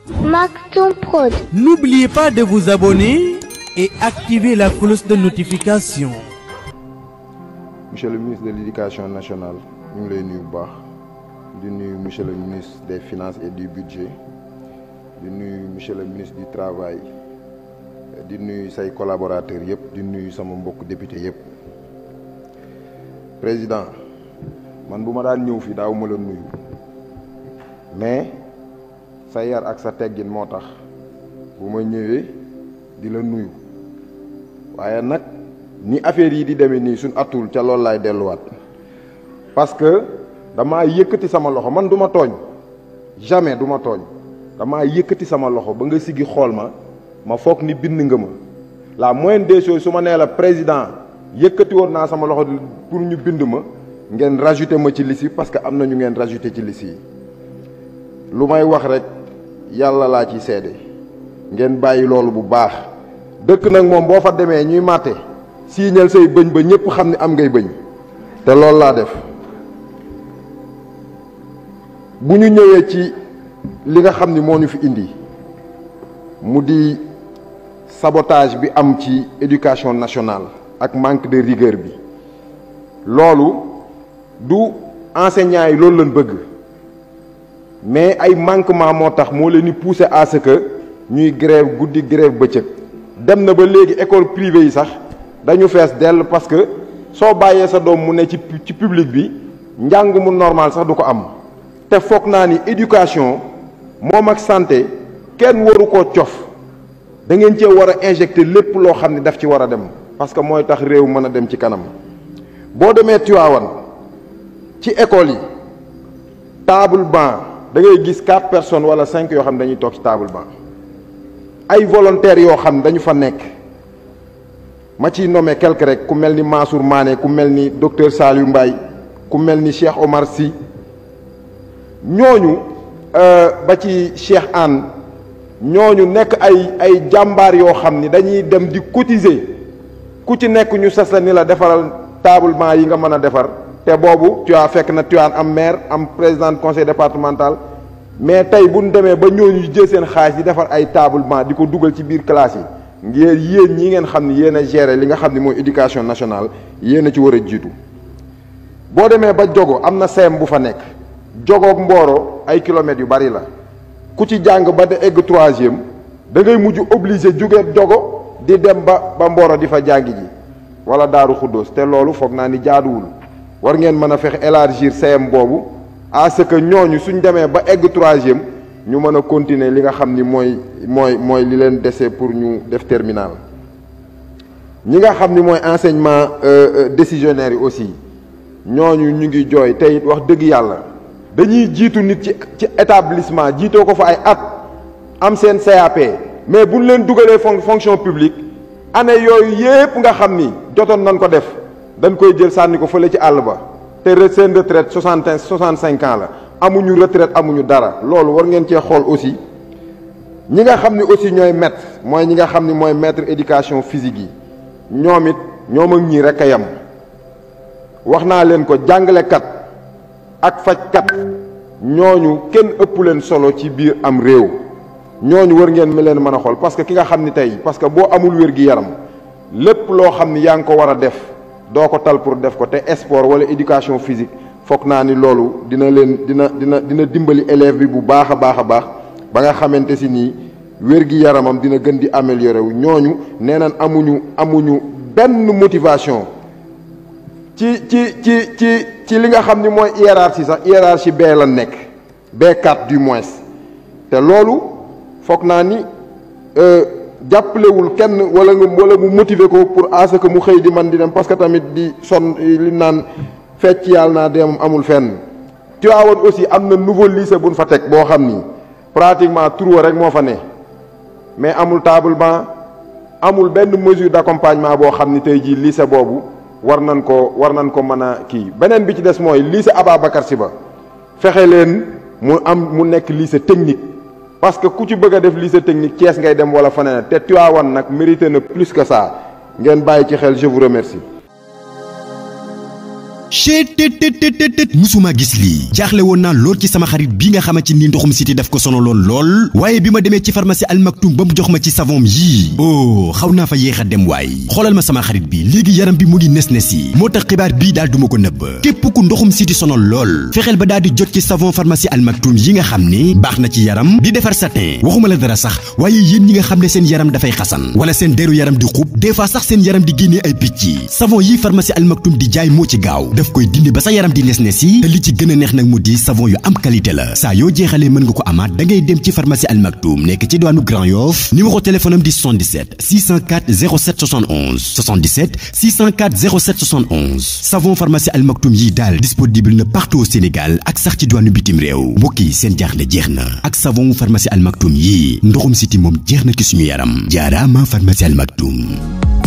Maktoum Prod. N'oubliez pas de vous abonner et activer la cloche de notification. monsieur le ministre de l'éducation nationale ñu ngi lay nuyu bu baax di nuyu monsieur le ministre des finances et du budget di nuyu monsieur le ministre du travail di nuyu say collaborateurs yëpp di nuyu sama mbokk député yëpp président man bu ma daan ñëw fii daaw ma la nuyu mais sa yar ak sa teggin moo tax bu ma ñëwee di la nuyu waaye nag ni affaire yi di demee nii suñ atul ca loolu laay delluwaat parce que damaa yëkkati sama loxo man du ma tooñ jamais du ma tooñ damaa yëkkati sama loxo ba nga siggi xool ma ma foog ni bind nga ma la moindre des choses su ma nee la président yëkkati woon naa sama loxo pour ñu bind ma ngeen rajouté ma ci liste yi parce que am na ñu ngeen rajouté ci liste yi lu may wax rek yàlla laa ci seede ngeen bàyyi loolu bu baax dëkk nag moom boo fa demee ñuy màtte siiñal say bëñ ba ñëpp xam ne am ngay bëñ te loolu laa def bu ñu ñëwee ci li nga xam ni moo ñu fi indi mu di sabotage bi am ci éducation nationale ak manque de rigueur bi loolu du enseignants yi loolu lañ bëgg mais ay manquement moo tax moo leen di pousser à ce que ñuy grève guddi grève bëccëg dem na ba léegi école privée yi sax dañu fees dell parce que soo bàyyee sa doom mu ne ci ci public bi njàng mu normal sax du ko am te foog naa ni éducation moom ak santé kenn waru koo cof da ngeen cee war a injecter lépp loo xam ne daf ci war a dem parce que mooy tax réew mën a dem ci kanam boo demee Tivaouane ci école yi table banc da ngay gis quatre personnes wala cinq yoo xam ne dañuy toog ci table banc ay volontaires yoo xam ne dañu fa nekk ma ciy nommé quelque rek ku mel ni Mansour Mané ku mel ni docteur Saliou Mbaye ku mel ni Cheikh Omar Sy ñooñu ba ci Cheikh Anne ñooñu nekk ay ay jàmbaar yoo xam ni dañuy dem di cotiser ku ci nekk ñu sas la ni la defaral tablement yi nga mën a defar te boobu tu as fekk na tu as am maire am président conseil départemental mais tey bu ñu demee ba ñooñu jël seen xaalis di defar ay tablement di ko dugal ci biir classe yi ngeen yéen ñi ngeen xam ni yéen a gérer li nga xam ni mooy éducation nationale yéen a ci war a jiitu boo demee ba jogo am na seem bu fa nekk jogoog Mboro ay kilomètres yu bari la ku ci jàng ba de egg troisième da ngay mujj obligé jóge jogo di dem ba ba Mboro di fa jàngi ji wala Daaru Xuddoos te loolu foog naa ni jaaduwul war ngeen mën a fexe élargir CM boobu à ce que ñooñu suñ demee ba egg troisième ñu mën a continuer li nga xam ni mooy mooy mooy li leen dese pour ñu def terminal ñi nga xam ni mooy enseignement décisionnaire yi aussi ñooñu ñu ngi jooy te it wax dëgg yàlla dañuy jiitu nit ci ci établissement jiitoo ko fa ay at am seen CAP mais buñ leen dugalee fon fonction publique année yooyu yépp nga xam ni jotoon nañ ko def dañ koy jël sànni ko fële ci àll ba te seen retraite soixante soixante cinq ans la amuñu retraite amuñu dara loolu war ngeen cee xool aussi ñi nga xam ni aussi ñooy maître mooy ñi nga xam ni mooy maître éducation physique yi ñoom it ñoom ak ñii rek a yem wax naa leen ko jàngalekat ak fajkat ñooñu kenn ëpp leen solo ci biir am réew ñooñu war ngeen mi leen mën a xool parce que ki nga xam ni tey parce que boo amul wér gi yaram lépp loo xam ni yaa ngi ko war a def doo ko tal pour def ko te sport wala éducation physique foog naa ni loolu dina leen dina dina dina dimbali élève bi bu baax a baax a baax ba nga xamante si nii wér gi yaramam dina gën di améliorer wu ñooñu nee nañ amuñu amuñu benn motivation ci ci ci ci ci li nga xam ni mooy hiérarchie sax hiérarchie bee la nekk B4 du moins te loolu foog naa ni jàppalewul kenn wala nga wala mu motiver ko pour à ce que mu xëy di man di dem parce que tamit di son li naan fecc yàlla naa dem amul fenn Tivaouane aussi am na nouveau lycée bu ñu fa teg boo xam ni pratiquement tur rek moo fa ne mais amul table banc amul benn mesure d'accompagnement boo xam ni tey jii lycée boobu war nañ ko war nañ ko mën a kii beneen bi ci des mooy lycée Ababacar Sy ba fexe leen mu am mu nekk lycée technique parce que ku ci bëgg a def lycée technique Thiès ngay dem wala faneen te Tivaouane nag mérité na plus que ça ngeen bàyyi ci xel je vous remercie. chetttt musuma gis lii jaaxle woon naa lool ci sama xarit bi nga xamante ni ndoxum siti daf ko sonaloon lool waaye bi ma demee ci pharmacie Al Maktoum ba mu jox ma ci savon yii oh xaw naa fa yéex a dem waay xoolal ma sama xarit bi léegi yaram bi mu ngi nes nes yi moo tax xibaar bii daal duma ko nëbb képp ku ndoxum siti sonal lool fexeel ba daal di jot ci savon pharmacie Al Maktoum yi nga xam ne baax na ci yaram di defar satin waxuma la dara sax waaye yéen ñi nga xam ne seen yaram dafay xasan wala seen deru yaram di xub des fois sax seen yaram di génnee ay picc savon yi pharmacie Al Maktoum di jaay moo ci gaaw daf koy dindi ba sa yaram di nes nes yi te li ci gën a neex nag mu di savon yu am qualité la saa yoo jeexalee mën nga ko amaat da ngay dem ci pharmacie Al Maktoum nekk ci diwaanu Grand Yoff numéro téléphone am di 77 604 07 71 77 604 07 71 savon pharmacie Al Maktoum yi daal disponible na partout au Sénégal ak sax ci diwaanu bitim réew mbokk yi seen jaaxle jeex na ak savon pharmacie Al Maktoum yi ndoxum siti moom jeex na ci suñu yaram jaaraama pharmacie Al Maktoum